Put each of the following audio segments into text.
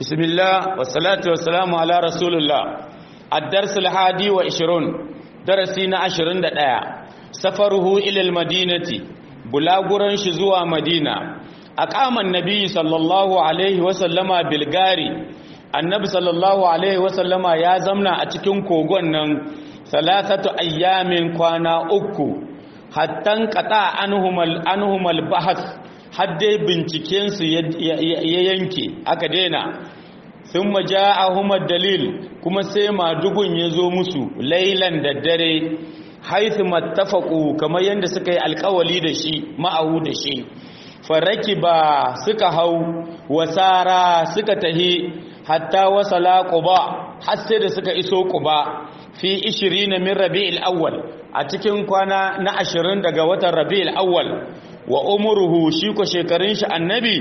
bismillah wassalatu wassalamu ala rasulullah ad-dars al-hadi wa 20 darasi na 21 safaruhu ila al-madinati bulaguran shi zuwa madina aqaman nabi sallallahu alaihi wa sallama bilgari annabi sallallahu alaihi wa sallama ya zamna a cikin kogon nan salasatu ayyamin kwana uku hattan qata anhumal anhumal bahth hadde binciken su ya yanke aka daina thumma ja'ahum dalil kuma sai madugun ya zo musu lailan da dare haithu mattafaqu kamar yanda suka yi alkawali da shi ma'ahu da shi faraki ba suka hau wasara suka tahi hatta wasala quba har sai da suka iso quba fi 20 min rabi'il awwal a cikin kwana na 20 daga watan rabi'il awwal wa umruhu shi ko shekarun shi annabi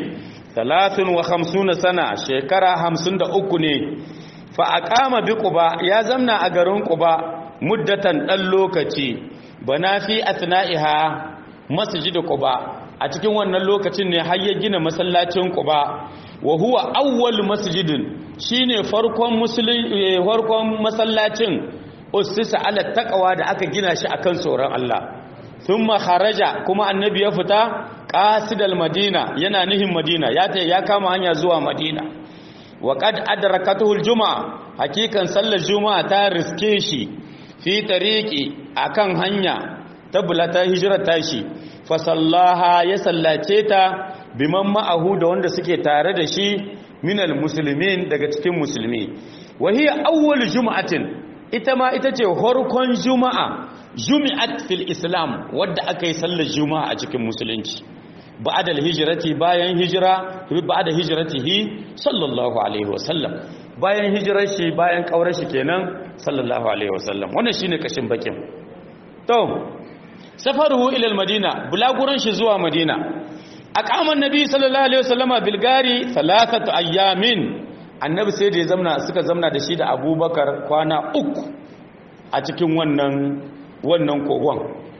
53 sana shekara 53 ne fa aqama bi quba ya zamna a garin quba muddatan dan lokaci bana fi atna'iha masjid quba a cikin wannan lokacin ne har ya gina masallacin quba wa huwa awwal masjidin shine farkon musulmi farkon masallacin ussisa ala taqwa da aka gina shi akan tsoron Allah thumma kharaja kuma annabi ya fita qasidal madina yana nihin madina ya ta ya kama hanya zuwa madina wa qad adrakatuhu aljum'a hakikan sallar juma'a ta riske shi fi tariqi akan hanya tabbata hijrar tashi fa sallaha ya sallace ta biman ma'ahu da wanda suke tare da shi minal muslimin daga cikin musulmi wa hiya awwal jum'atin ita ma ita ce harkon juma'a jumi'at fil islam wadda aka yi sallar juma'a a cikin musulunci ba'da hijrati bayan hijira ba'da hijratihi sallallahu alaihi wasallam bayan hijirar shi bayan kaurar shi kenan sallallahu alaihi wasallam wannan shine kashin bakin to safaruhu ila al-madina bulaguran shi zuwa madina aqama annabi sallallahu alaihi wasallama bil gari thalathatu ayyamin annabi sai da ya zamna suka zamna da shi da abubakar kwana uku a cikin wannan wannan kogon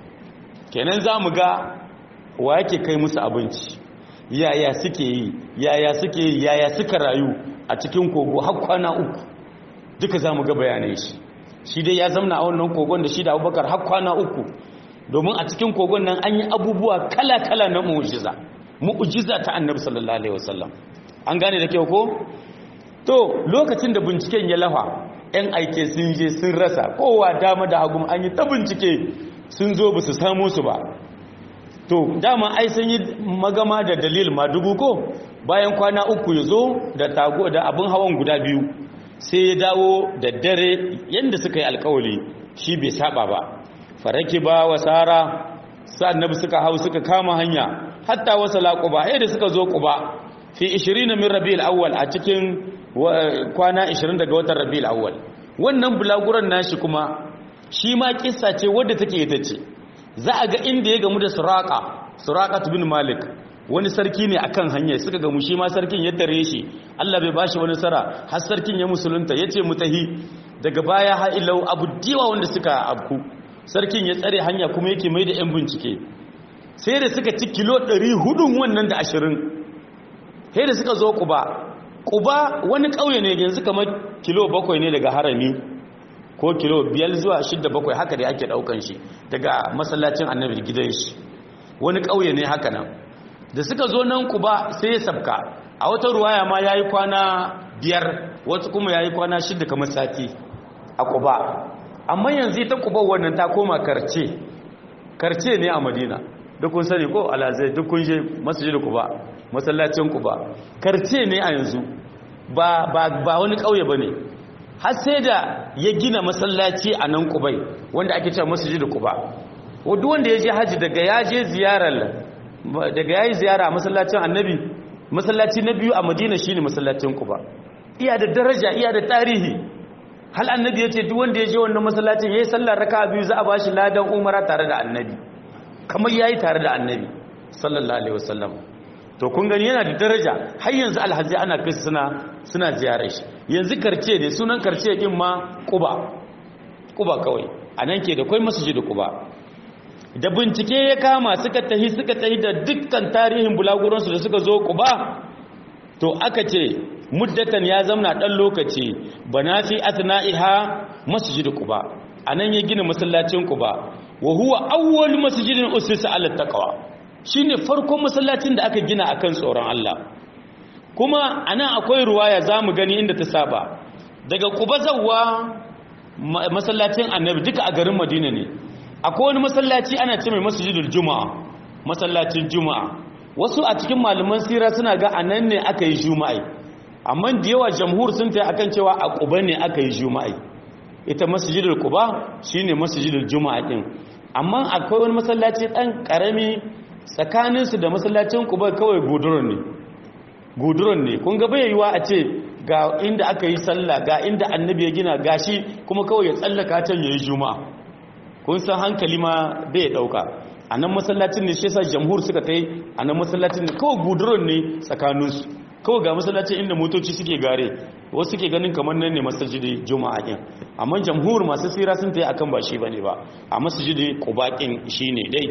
kenan zamu ga wa yake kai musu abinci yaya suke yi yaya suke yi yaya suka rayu a cikin kogo har kwana uku duka zamu ga bayanai shi shi dai ya zamna a wannan kogon da shi da abubakar har kwana uku domin a cikin kogon nan an yi abubuwa kala-kala na mu'ujiza mu'ujiza ta annabi sallallahu alaihi wasallam an gane da kyau ko to lokacin da binciken ya lafa yan aike sun je sun rasa kowa dama da hagu an yi ta bincike sun zo ba su samu su ba to dama ai sun yi magama da dalil ma dubu ko bayan kwana uku ya zo da tago da abin hawan guda biyu sai ya dawo da dare yadda suka yi alkawali shi bai saba ba faraki ba wa sara annabi suka hau suka kama hanya hatta wasala quba da suka zo quba fi 20 min rabiul awwal a cikin kwana 20 daga watan rabiul awwal wannan bulaguran nashi kuma shi ma kissa ce wadda take ita ce za a ga inda ya gamu da suraka suraqat bin malik wani sarki ne akan hanya suka gamu shi ma sarkin ya tare shi Allah bai bashi wani sara har sarkin ya musulunta yace mutahi daga baya ha ilau abu diwa wanda suka abku sarkin ya tsare hanya kuma yake mai da 'yan bincike sai da suka ci kilo 400 wannan da ashirin sai da suka zo kuba kuba wani ƙauye ne yanzu kamar kilo bakwai ne daga harami ko kilo biyar zuwa shidda bakwai haka da ake ɗaukan shi daga masallacin annabi gidan shi wani ƙauye ne haka nan da suka zo nan kuba sai ya sabka a wata ruwaya ma ya yi kwana biyar wasu kuma ya yi kwana shidda kamar sati a kuba amma yanzu ta kuba wannan ta koma karce karce ne a madina duk kun sani ko alazai duk kun je masjid kuba masallacin kuba karce ne a yanzu ba ba ba wani kauye bane har sai da ya gina masallaci a nan kubai wanda ake cewa masjid kuba duk wanda ya je haji daga ya je ziyarar daga yayi ziyara a masallacin annabi masallaci na biyu a madina shine masallacin kuba iya da daraja iya da tarihi hal annabi ya ce duk wanda ya je wannan masallacin yayi sallar raka'a biyu za a bashi ladan umara tare da annabi kamar yayi tare da annabi sallallahu alaihi wasallam to kun gani yana da daraja har yanzu alhazi ana kai suna suna ziyarar shi yanzu karce ne sunan karce din ma quba quba kawai anan ke da kai masjid quba da bincike ya kama suka tahi suka tahi da dukkan tarihin bulaguransu da suka zo quba to aka ce muddatan ya zamna dan lokaci bana fi athna'iha masjid quba anan ya gina masallacin quba wa huwa awwal masjidin usisa ala taqwa shine farkon masallacin da aka gina akan tsoron Allah kuma anan akwai ruwaya zamu gani inda ta saba daga quba zawwa masallacin annabi duka a garin madina ne akwai wani masallaci ana ce mai masjidul juma'a masallacin juma'a wasu a cikin malaman sira suna ga anan ne aka yi juma'a amma da yawa jamhur sun ta akan cewa a quba ne aka yi juma'a ita masjidul quba shine masjidul juma'a din amma akwai wani masallaci dan karami tsakanin su da masallacin quba kawai guduron ne guduron ne kun ga bai yiwa a ce ga inda aka yi sallah ga inda annabi ya gina gashi kuma kawai ya tsallaka can yayi juma'a kun san hankali ma bai dauka a nan masallacin ne shi yasa jamhur suka kai a nan masallacin ne kawai guduron ne tsakaninsu kawai ga masallacin inda motoci suke gare wasu suke ganin kamar nan ne masajidi juma'a din amma jamhur masu tsira sun ta yi akan ba shi bane ba a masajidi qubaƙin shine dai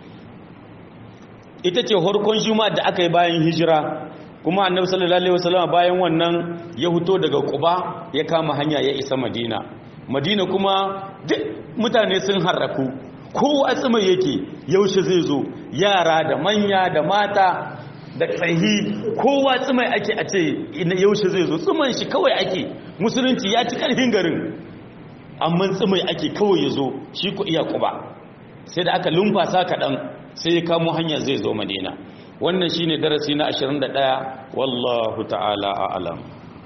ita ce harkon juma'a da aka yi bayan hijira kuma annabi sallallahu alaihi wasallam bayan wannan ya huto daga quba ya kama hanya ya isa madina madina kuma duk mutane sun harraku kowa tsima yake yaushe zai zo yara da manya da mata da tsahi kowa tsimai ake a ce yaushe zai zo tsiman shi kawai ake musulunci ya ci karfin garin amma tsimai ake kawai ya zo shi ku iya kuba sai da aka lumfasa kaɗan sai ya kamo hanya zai zo madina wannan shine darasi na 21 wallahu ta'ala a'lam